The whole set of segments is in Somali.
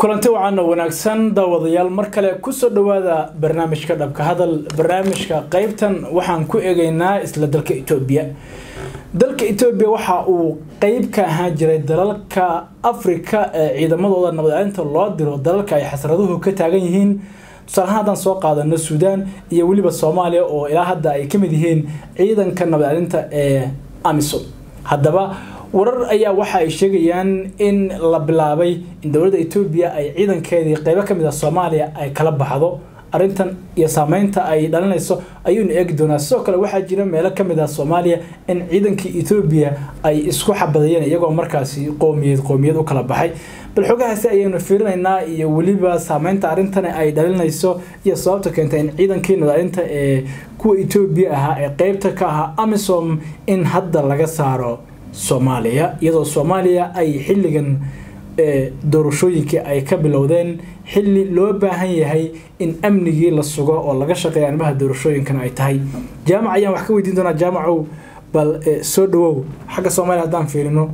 kulanti wacan oo wanaagsan daawadayaal mar kale kusoo dhawaada barnaamijka dhabka hadal barnaamijka qeybtan waxaan ku eegeynaa isla dalka etoobiya dalka etoobiya waxa uu qeyb ka ahaan jiray dalalka afrika ee ciidamadooda nabadcelinta loo diro dalalka ay xasraduhu ka taagan yihiin tusaalahaan haddaan soo qaadano suudaan iyo weliba soomaaliya oo ilaa hadda ay ka mid yihiin ciidanka nabadcelinta ee amisom haddaba warar ayaa waxa ay sheegayaan in la bilaabay in dowladda etoobiya ay ciidankeedii qeybo ka mid ah soomaaliya ay kala baxdo arrintan iyo saameynta ay dhalinayso ayuunu eegi doonaa sidoo kale waxaa jira meelo ka mid ah soomaaliya in ciidankii etoobiya ay isku xabadayeen iyagoo markaasi qoomiyad qoomiyad u kala baxay bal xogahaasi ayaynu fiirinaynaa iyo weliba saameynta arrintani ay dhalinayso iyo sababta keentay in ciidankii nadacinta ee kuwa etoobiya ahaa ee qeybta ka ahaa amisom in hadda laga saaro soomaaliya iyadoo soomaaliya ay xilligan doorashooyinkii ay ka bilowdeen xilli loo baahan yahay in amnigii la sugo oo laga shaqeeya arrimaha doorashooyinkan ay tahay jaamac ayaan wax ka weydiin doonaa jaamacow bal soo dhawow xagga soomaaliya haddaan fiirino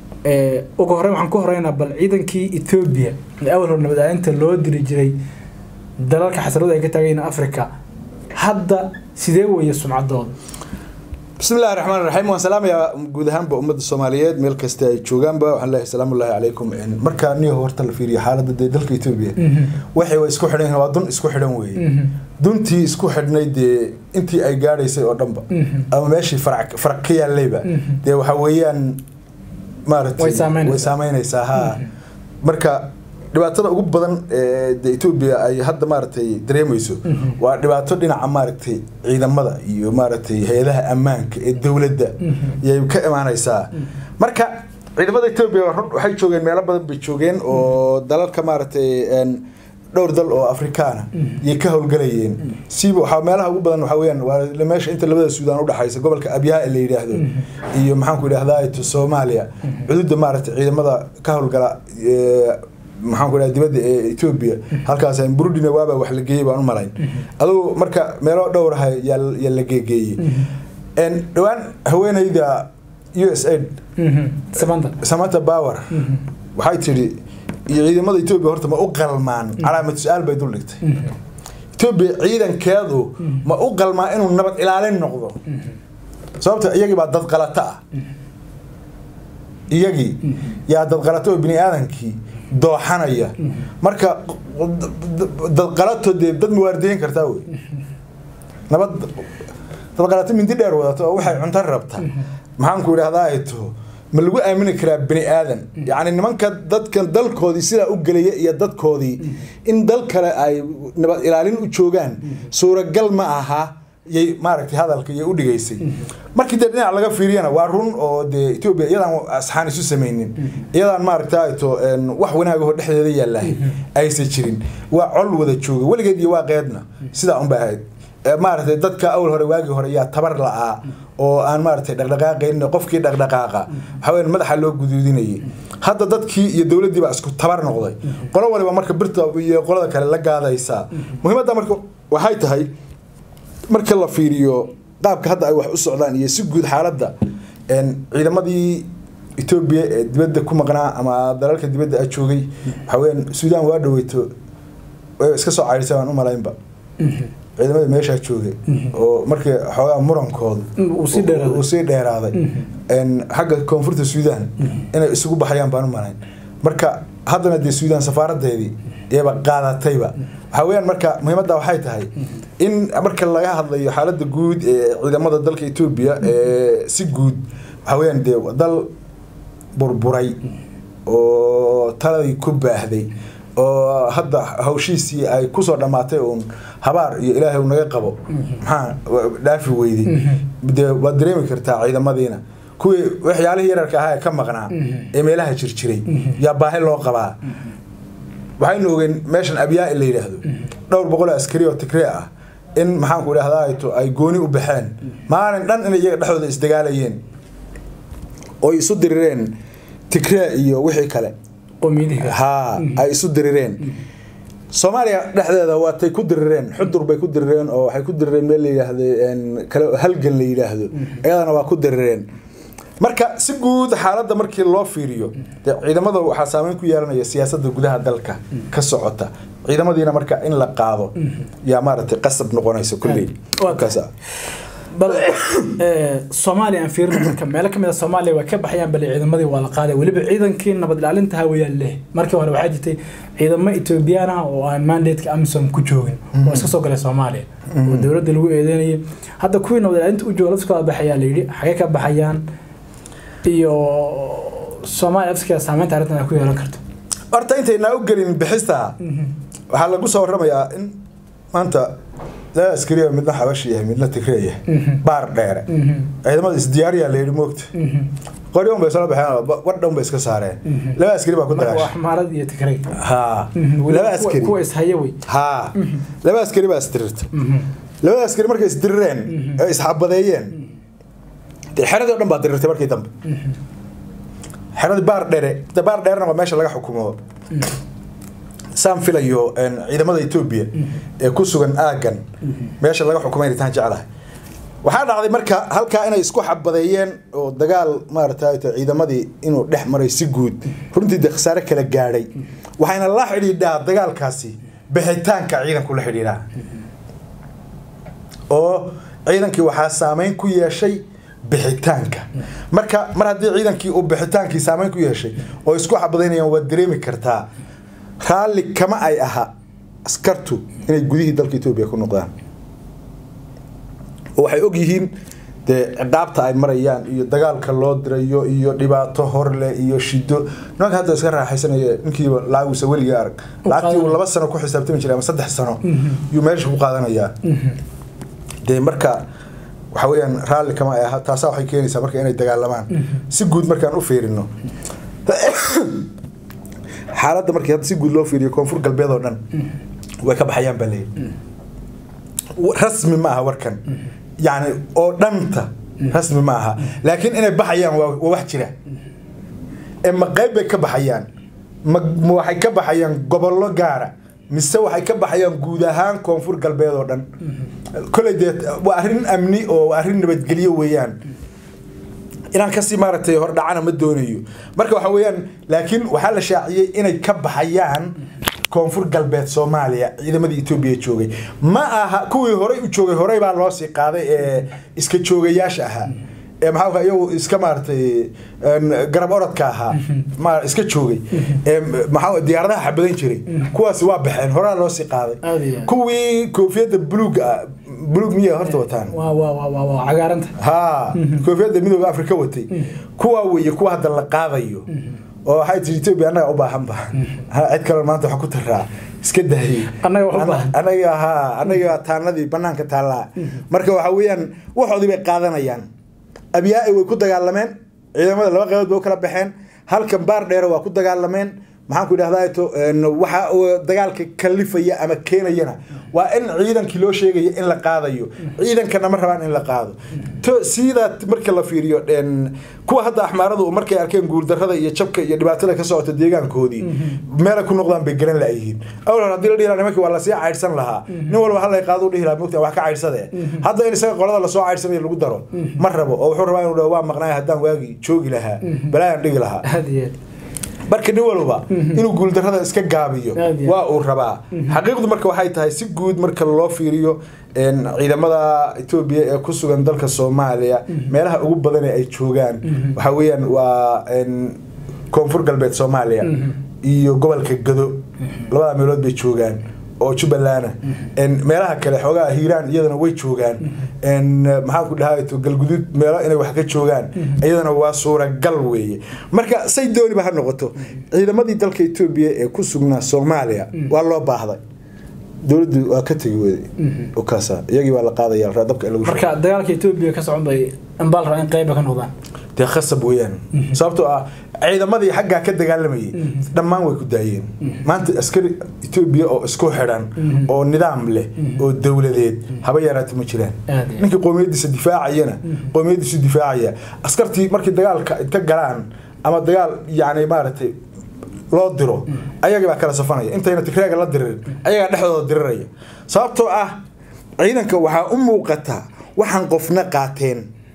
ugu horreyn waxaan ku horeynaa bal ciidankii etoobiya ee awal hor nabadaalinta loo diri jiray dalalka xasradu ay ka taagayiin africa hadda sidee weeye sumcadooda bismi illahi raxmaan raxiim waan salaamayaa guud ahaanba ummadda soomaaliyeed meel kasta ay joogaanba waxaan leeyahay salaamu llahi calaykum markaa niyo horta la fiiriyo xaaladda dee dalka etoobiya waxay waa isku xidhan waa dun isku xidhan weeye duntii isku xidhnay dee intii ay gaadhaysay oo dhanba ama meeshii farac faraq ka yaallayba dee waxa weeyaan maaragtay way saameynaysaa ha marka dhibaatada ugu badan ee de etoobiya ay hadda maaragtay dareemayso waa dhibaato dhinaca maaragtay ciidamada iyo maaragtay hay-adaha ammaanka ee dowladda yay ka imaanaysaa marka ciidamada etoobiya waxay joogeen meelo badan bay joogeen oo dalalka maaragtay dhowr dal oo afrikaana yay ka howlgalayeen siiba waxaa meelaha ugu badan waxaa weyaan waa meesha inta labada suudaan udhexaysa gobolka abyaha la yidhaahdo iyo maxaanku idhahdaa soomaaliya xuduudda maaragtay ciidamada ka howlgala maxaan ku dhaha dibadda ee etoobiya halkaas burudina waaba wax la geeyey baan u malayn adugu marka meelo dhowraha yaa la geegeeyey dhowaan haweeneyda u s aid samanta power waxay tidhi iyo ciidamada etoobiya horta ma u qalmaan calaamad su-aal bay dul dhigtay etoobiya ciidankeedu ma u qalmaa inuu nabad ilaalin noqdo sababta iyagii baa dad qalata ah iyagii yaa dad qalata oo bini aadankii dooxanaya marka dadqalato dee dad mawaardiyin kartaa wey nabad dadqalato mindi dheer wadato oo waxay cunto rabta maxaanku idhahdaa ay taho ma lagu aamini karaa bini aadan yacni nimanka dadkan dalkoodii sidaa u gelaya iyo dadkoodii in dal kale ay nabad ilaalin u joogaan suuragal ma aha yay maaragtay hadalka iyo u dhigaysay markii dee dhinac laga fiiriyana waa run oo dee etoobiya iyadaan asxaan isu samaynin iyadaan maaragta to wax wanaagahoo dhexdeeda yaallahay aysan jirin waa col wada jooga weligeed iyo waa qeedna sidaa unba ahayd maaragtay dadka awal hore waagii hore yaa tabar la-aa oo aan maaragtay dhaqdhaqaaqayn qofkii dhaqdhaqaaqa waxaa weya madaxa loo guduudinayay hadda dadkii iyo dowladdii baa isku tabar noqday qolo waliba marka birta iyo qolada kale la gaadaysaa muhiimadda marka waxay tahay marka la fiiriyo qaabka hadda ay wax u socdaan iyo si guud xaaladda ciidamadii etoobiya ee dibadda ku maqnaa ama dalalka dibadda a joogay waxaa weyaan suudaan waa dhaweyto way iska soo cayrisay waan u malaynba ciidamada meeshaa joogay oo markii xoogaa murankooda uu sii dheeraaday xagga koonfurta suudaan inay isugu baxayaan baan u malayn marka haddana dee suudaan safaaradeedii iyaba qaadatayba waxaa weyaan marka muhiimadda waxay tahay in marka laga hadlayo xaaladda guud ee ciidamada dalka etoobiya ee si guud waxaa weyaan dee dal burburay oo taladii ku baahday oo hadda hawshiisii ay kusoo dhammaatay uun habaar iyo ilaahay naga qabo maxaa dhaafi weyday dee waad dareemi kartaa ciidamadiina kuwii waxyaalihii yararka ahaa ee ka maqnaa ee meelaha jirjiray yaa baahi loo qabaa waxaynu ogeen meeshan abyaa la yidhaahdo dhowr boqol askari oo tigree ah in maxaanku idhahdaa ay gooni u baxeen maalin dhan inay iyaga dhexdooda isdagaalayeen oy isu dirireen tigree iyo wixii kale ha ay isu dirireen soomaaliya dhexdeeda waatay ku dirireen xudur bay ku dirireen oo waxay ku dirireen meel la yidhaahdo kale halgan la yidhaahdo iyadana waa ku dirireen marka si guud xaaladda markii loo fiiriyo dee ciidamada waxaa saameyn ku yeelanaya siyaasadda gudaha dalka ka socota ciidamadiina marka in la qaado yaa maaragtay qasab noqonaysa kulley Waa kaasa bal ee, soomaaliya aan fiirino marka meelo kamid a soomaaliya way ka baxayaan bale ciidamadii waa la qaaday weliba ciidankii nabad ilaalinta hawayaan leh markii hore waxaa jirtay ciidamo etoobiyaan ah oo aan mandateka amisom ku joogin oo iska soo galay soomaaliya oo dowladda lagu eedeynayay hadda kuwii nabad ilaalinta u jooga lafskooda baxayaa layidhi xagee ka baxayaan iyo soomaaliya lafskeeda saameynta arrintan ay ku yeelan karto horta intaynaa u gelin bixista waxaa lagu soo warramayaa in maanta laba askariya midna xabashi yahay midna tigreey yahay baar dheere ciidamada isdiyaariyaa la yidhi moogta qori un bay soo baxeen wadha un bay iska saareen laba askari baa ku marka waa dagaashay xmaarad iyo tigray haa Weliba laba kuwa- askari kuwa ishaya wey haa laba askari baa isdirirta labada askari markay isdirireen ee isxabadeeyeen dee xeradii o dhan baa dirirtay markii dambe xeradii baar dheere de baar dheerena waa meesha laga xukumo saan filayo een, ciidamada etoobiya ee ku sugan aagan meesha laga xukumay inay tahan jeclahay waxaa dhacday marka halkaa inay isku xabadeeyeen oo dagaal maaragtay ciidamadii inuu dhex maray si guud runtii dee khasaare kala gaadhay waxayna la xidhiidhaa dagaalkaasi bixitaanka ciidanku la xidhiidhaa oo ciidankii waxaa saameyn ku yeeshay bixitaanka marka mar haddii ciidankii uu bixitaankii saameyn ku yeeshay oo isku xabadaynayaan waad dareemi kartaa raalli kama ay aha askartu inay gudihii dalka etoobiya ku noqdaan oo waxay og yihiin dee ciqaabta ay marayaan iyo dagaalka loo dirayo iyo dhibaato horle iyo shido nimanka hadda iska raaxaysanaya ninkiiba lacagusa weliga arag lacagtii uu laba sano ku xisaabtami jiray ama saddex sano yuu meesha ku qaadanayaa dee marka waxa weeyaan raalli kama ay aha taasaa waxay keenaysaa marka inay dagaalamaan si guud markaan u fiirino xaaladda markii hadda si guud loo fiiriyo koonfur galbeed oo dhan way ka baxayaan baa leeyahy rasmi ma aha warkan yacni oo dhanta rasmi ma aha laakiin inay baxayaan waa waa wax jira ee ma qayb bay ka baxayaan ma ma waxay ka baxayaan gobollo gaara mise waxay ka baxayaan guud ahaan koonfur galbeed oo dhan koley dee waa arrin amni oo waa arrin nabadgelyo weeyaan inaan kasii maaragtay hordhacana ma doonayo marka waxa weeyaan laakiin waxaa la shaaciyey inay ka baxayaan koonfur galbeed soomaaliya ciidamadii etoobiya joogay ma aha kuwii horey u joogay horey baa loo sii qaaday ee iska joogayaasha ahaa ee maxaa iyagu iska maaragtay garab orodka ahaa ma iska joogay ee maxaa diyaaradaha xabadan jiray kuwaasi waa baxeen horaa loo sii qaaday Aad iyo aad. kuwii koofiyadda buluuga ah buluug miya horta wataan waa waa waa waa waa cagaaranta haa koofiyadda midooda afrika watay kuwa weeye kuwa hadda la qaadayo oo waxay tiri etoobiya annaga u baahan ba Ha, cid kale maanta waxa ku taraa iska daayay Annaga wax u baahan. anaga haa anaga taanadii banaanka taallaa marka waxa weeyaan waxoodii bay qaadanayaan abyaa way ku dagaalameen ciidamada laba qaybood bay u kala baxeen halkan baar dheere waa ku dagaalameen maxaan ku idhahdaa to waxa uu dagaalka kalifaya ama keenayana waa in ciidankii loo sheegaya in la qaadayo ciidankana ma rabaan in la qaado to sidaa marka la fiiriyo een, kuwa hadda axmaaradu markay arkeen guuldarrada iyo jabka iyo dhibaatada ka socota deegaankoodii meelay ku noqdaan bay garan la'yihiin awal hore haddii la dhihi lahaa nimankii waa lasii caydhsan lahaa nin walba hal lay qaado u dhihi lahaa mogtaa wax ka caydhsade hadda in isaga qolada lasoo caydhsanayo lagu daro ma rabo oo wuxuu rabaa inuu dhaho waa maqnaay haddaan waagii joogi lahaa balaayaan dhigi lahaa aad iyo aad marka nin walba inuu guuldarrada iska gaabiyo Aad iyo waa uu rabaa xaqiiqdu marka waxay tahay si guud marka loo fiiriyo een, ciidamada etoobiya ee ku sugan dalka soomaaliya meelaha ugu badan ee ay joogaan waxa weeyaan waa een, koonfur galbeed soomaaliya iyo gobolka gado labada meelood bay joogaan oo jubbalana meelaha kale xoogaha hiiraan iyadana way joogaan maxaan ku dhahay galguduud meelo inay wax ka joogaan iyadana waa suuragal weeye marka say dooniba ha noqoto ciidamadii dalka etoobiya ee ku sugnaa soomaaliya waa loo baahday dowladdu waa ka tegi weyday oo kaasa iyagii waa la qaadaya la dabka in lagu shubo. marka dagaalka etoobiya ka socon bay ambaal rabaa in qayba ka noqdaan dee khasab weeyaan sababtoo ah ciidamadii xaggaa ka dagaalamayay dhammaan way ku daayeen maanta askari etoobiya oo isku xidhan oo nidaam leh oo dowladeed haba yaraata ma jiraan Aad iyo aad. ninkii qowmiyadiisa difaacayana qowmiyadiisu difaacaya askartii markii dagaalka inta galaan ama dagaal yani maaragtay loo diro ayagii baa kala safanaya intayna tigreega la diririn ayagaa dhexdooda diriraya sababtoo ah ciidanka waxaa u muuqata waxaan qofna qaateen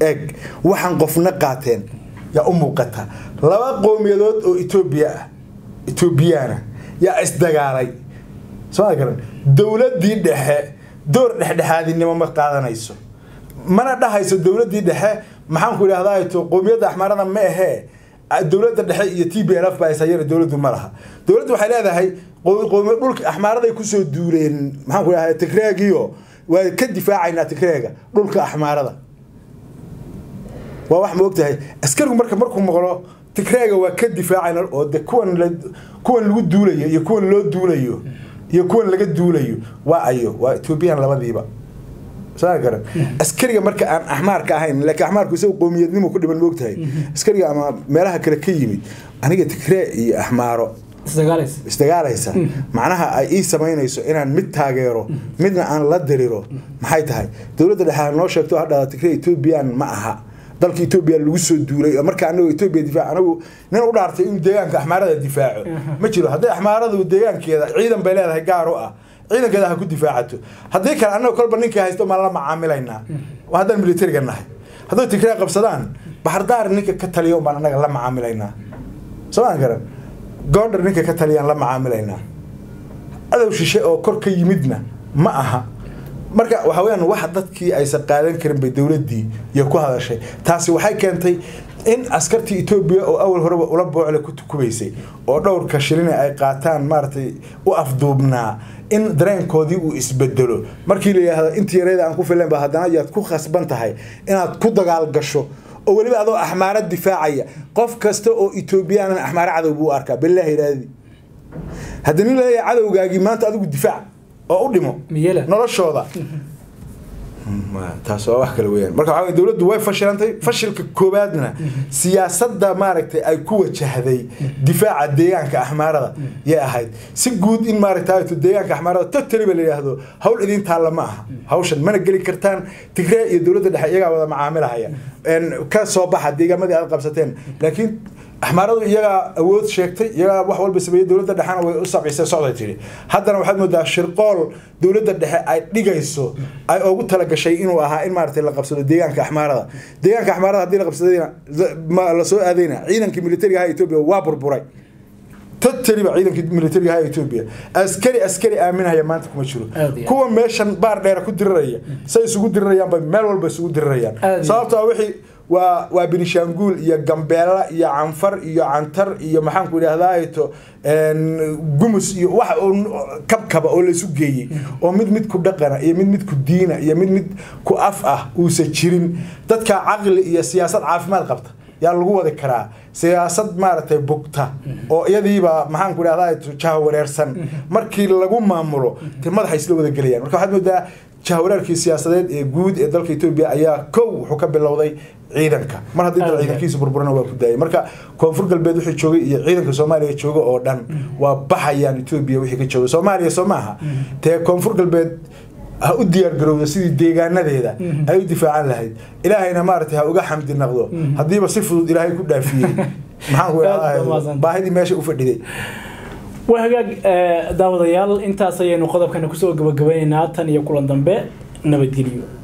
eeg waxaan qofna qaateen yaa u muuqata laba qowmiyadood oo etoobiya ah etoobiyaana yaa isdagaalay soo ma garan dowladdii dhexe door dhexdhexaadinimo ma qaadanayso mana dhahayso dowladdii dhexe maxaan ku idhahdaa to qowmiyadda axmaarada ma ahee dowladda dhexe iyo t b l f baa ishayana dowladdu ma laha dowladdu waxay leedahay qowmi dhulka axmaaraday kusoo duuleen maxaan ku idhahdaa tigreegiyo waa ka difaacaynaa tigreega dhulka axmaarada waa wax ma ogtahay askarigu marka markuu maqlo tigreega waa ka difaacayna oo de kuwan la kuwan lagu duulayo iyo kuwan loo duulayo iyo kuwan laga duulayo waa ayo waa ethoobiyan labadiiba saa garan askariga marka aan axmaarka ahayn laakiin axmaarku isagu qowmiyadnimo ku dhiban moogtahay askariga ama meelaha kale ka yimid aniga tigree iyo axmaaro isdagaalaysa isdagaalaysa macnaha ay ii samaynayso inaan mid taageero midna aan la diriro maxay tahay dowladda dhexe noo sheegto hadhada tigree ethoobiyan ma aha dalka etoobiya lagu soo duulay marka anagu etoobiya difaac anagu nin u dhaartay inuu deegaanka axmaarada difaaco ma jiro hadday axmaaradu deegaankeeda ciidan bay leedahay gaar u ah ciidankeeda ha ku difaacato haddii kale annaga kolba ninkii haysto maan la macaamilaynaa haddaan militariga nahay hadday tigree qabsadaan baxardaar ninka ka taliya baan annaga la macaamilaynaa somaan garan goondhar ninka ka taliyaan la macaamilaynaa adow shishe oo kor ka yimidna ma aha marka waxa weyaan wax dadkii aysan qaadan karin bay dowladdii iyo ku hadashay taasi waxay keentay in askartii etoobiya oo awal horeba ula boocle ku tukubaysay oo dhowrka shilina ay qaataan maaragtay u afduubnaa in dareenkoodii uu isbedelo markii la yidhaahdo intii yareeda aan ku filan ba haddana yaad ku khasban tahay inaad ku dagaal gasho oo weliba adoo axmaaro difaacaya qof kasta oo etoobiyaanan axmaaro cadow buu arkaa bilaahi raadi haddii nin laleeyahay cadowgaagii maanta adigu difaac oo u dhimo miyela noloshooda taas waa wax kale weyaan marka waxaa dowladdu way fashilantay fashilka koowaadna siyaasadda maaragtay ay ku wajahday difaaca deegaanka axmaarada yay ahayd si guud in maaragtay deegaanka axmaarada totally ba la yidhaahdo hawl idin taalla ma aha hawshan mana geli kartaan tigree iyo dowladda dhexe iyagaa wada macaamilahaya ka soo baxa deegaamadii aad qabsateen laakiin axmaaradu iyagaa awood sheegtay iyagaa wax walba sameeyey dowladda dhexena way u sabcisay socday tiri haddana waxaad moodaa shirqool dowladda dhexe ay dhigayso ay ugu talagashay inuu ahaa in maaragtay la qabsado deegaanka axmaarada deegaanka axmaarada haddii la qabsadayna la soo aadayna ciidankii militariga ahaa etoobiya waa burburay totally ba ciidankii militariga ahaa etoobiya askari askari aaminaya maanta kuma jiro kuwa meeshan baar dheera ku diriraya say isugu dirirayaan bay meel walba isugu dirirayaan sababto ah wixii waa waa binishaanguul iyo gambeela iyo canfar iyo cantar iyo maxaan ku idhahdaa to gumus iyo wax kabkaba oo laysu geeyey oo mid mid ku dhaqana iyo mid mid ku diina iyo mid mid ku af ah uusan jirin dadka caqli iyo siyaasad caafimaad qabta yaa lagu wadi karaa siyaasad maaragtay bugta oo iyadiiba maxaan ku idhahdaa jaha wareersan markii lagu maamulo te madaxa isla wada gelayaan marka waxaad moodaa jahwareerkii siyaasadeed ee guud ee dalka etoobiya ayaa kow wuxuu ka bilowday ciidanka mar haddii dal ciidankiisa burburana waa ku daayay marka koonfur galbeed wixii joogay iyo ciidanka soomaaliya jooga oo dhan waa baxayaan etoobiya wixii ka jooga soomaaliya soo maaha tee koonfur galbeed ha u diyaar garowda sidii deegaanadeeda ay u difaacan lahayd ilaahayna maaragtay ha uga xamdi naqdo haddiiba si fudud ilaahay ku dhaafiyey maxaan ku idhahdaa baahidii meesha u fadhiday waa hagaag daawadayaal intaas ayaynu qodobkana kusoo gabagabaynaynaa tan iyo kulan dambe nabadgelyo